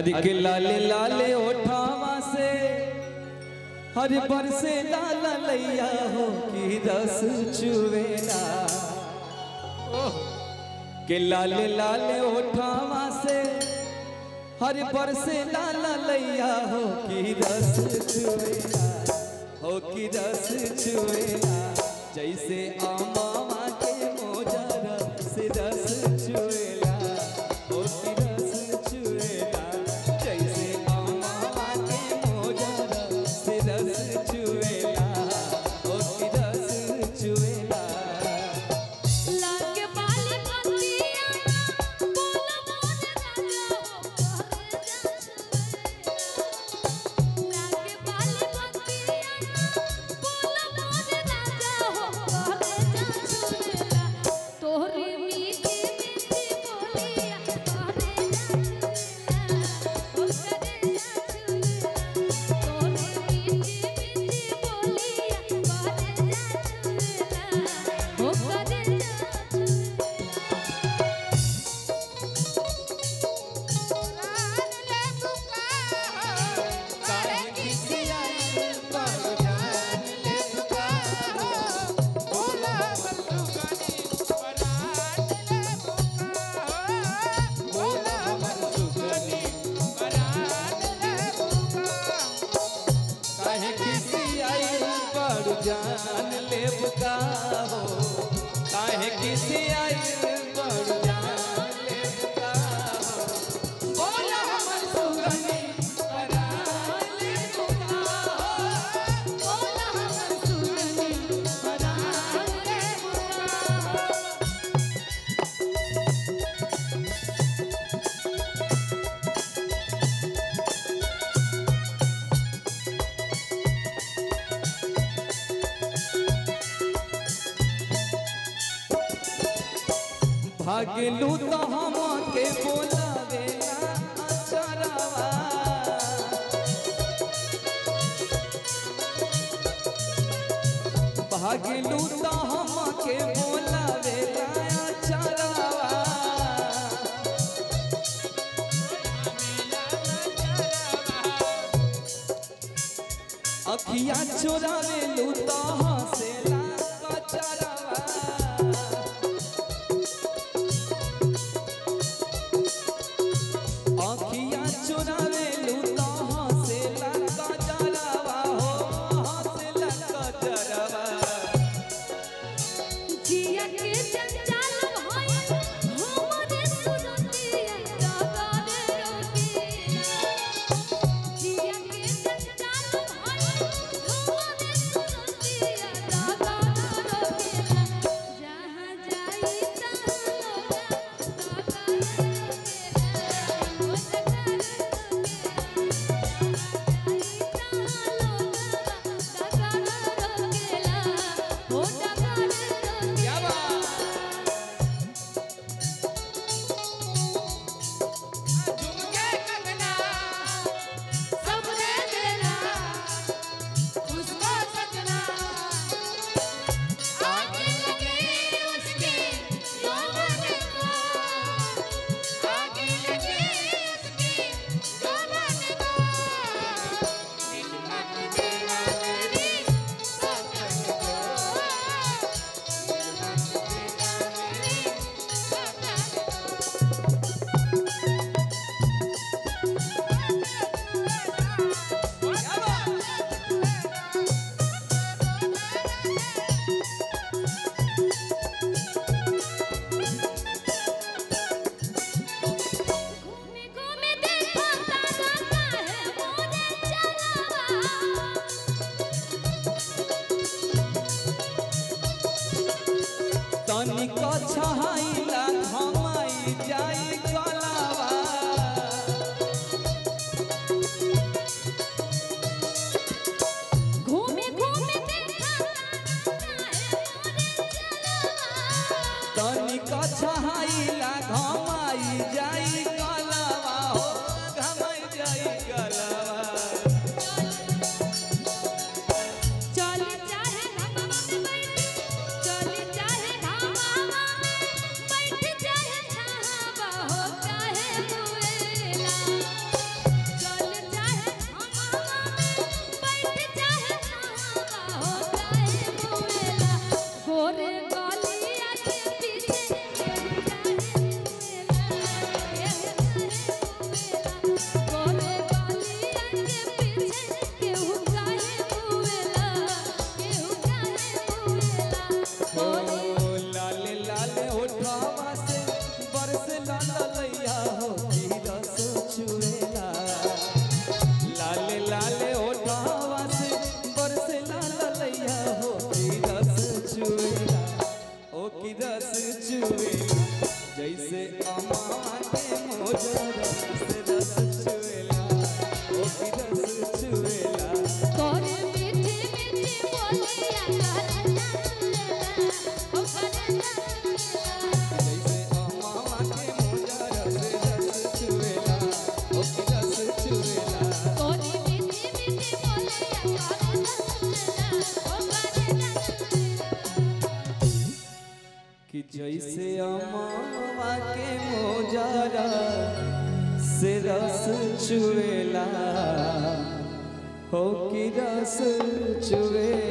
के लाले लाले ओठावा से हर बरसे लाला लैया हो की रस चुवेला के लाले लाले ओठावा से हर बरसे लाला लैया हो की रस चुवेला हो की रस चुवेला जैसे आमावा के मोजरा से रस चुवेला हो की रस चुवेला जैसे आमावा के मोजरा से रस चुवेला हो की रस चुवेला लागे बाले पतिया बोला मोर राजा हो लागे बाले पतिया बोला मोर राजा हो छुरेला तोहरी मीठी मीठी बोलिया तोहरे छुरेला ओ करे छुरेला तोहरी मीठी मीठी बोलिया तोहरे छुरेला ओ करे काहे खिसियाई बाबू जान ले पुकारो बोला बोला हमर सुगनी काहे खिसियाई बाबू जान ले पुकारो काहे खिसियाई बाबू जान ले पुकारो बोला हमर सुगनी परान ले पुकारो बोला हमर सुगनी परान ले भागलू तो हम के बोलावेला अचरवा भागलू तो हम के बोलावेला अचरवा अखिया चोरावेलू तो हंसेला कचरवा आँखिया चुरावे लूता हंसेला कजरवा हो हंसेला कजरवा जिया के जंजाल भाई हमरे सुरतिया जगावे रोटिया जिया के जंजाल भाई हमरे सुरतिया जगावे रोटिया जहां जाई तहां लोगा जगावे रोटिया रस चुवेला कोरी मीठी मीठी बोलिया करे रसगुल्ला ओ करे रसगुल्ला कि जैसे अमावा के मोजारा से रस चुवेला हो कि रस चुवेला